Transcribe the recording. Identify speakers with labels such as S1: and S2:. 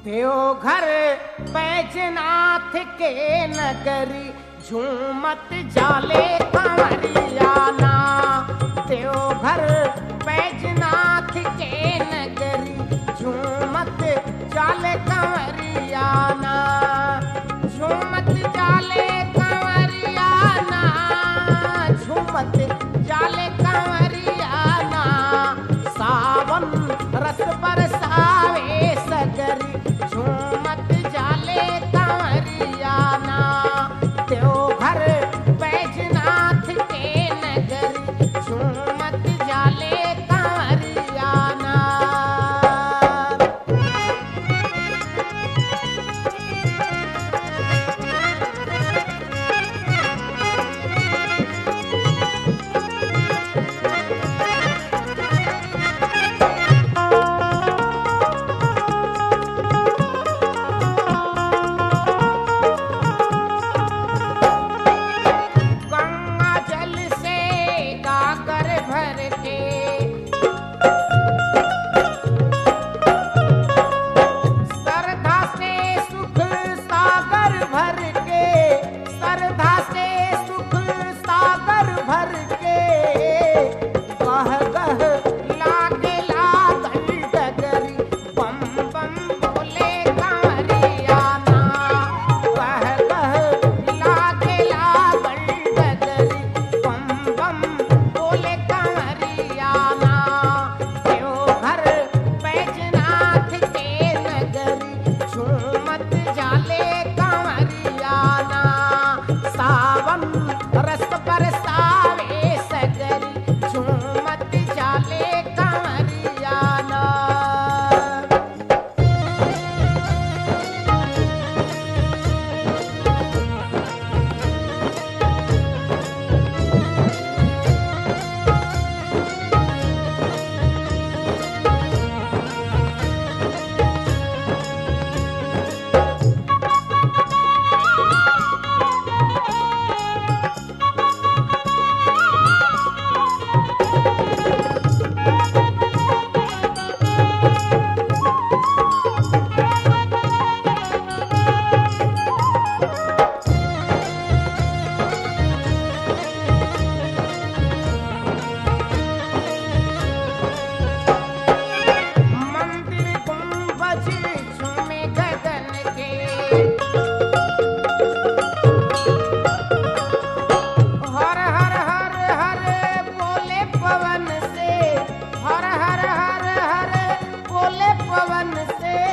S1: देवघर बैजनाथ के नगरी झूमत जाले कंवरियाना देवघर बैजनाथ के नगरी झूमत जाले कंवरियाना झूमत जाले कंवरियाना झूमत जाले कंवरियाना सावन रस बरसावे सगरी झूमत जाले कंवरियाना देवघर बैजनाथ के नगरी झूमत जाले कंवरियाना गंगा जल से गागर भर के श्रद्धा से सुख सागर भर के श्रद्धा से सुख सागर भर के गह गह लागे लागल डगरी बम बम बोले कांवरियाना गह गह लागे लागल डगरी बम बम बोले कांवरियाना देवघर बैजनाथ के नगरी झूमत जाले कांवरियाना सावन रस बरसावे सगरी झूमत जाले कांवरियाना मंदिर गुंबज झूमे गगन के हर हर हर हर बोले पवन से हर हर हर हर बोले पवन से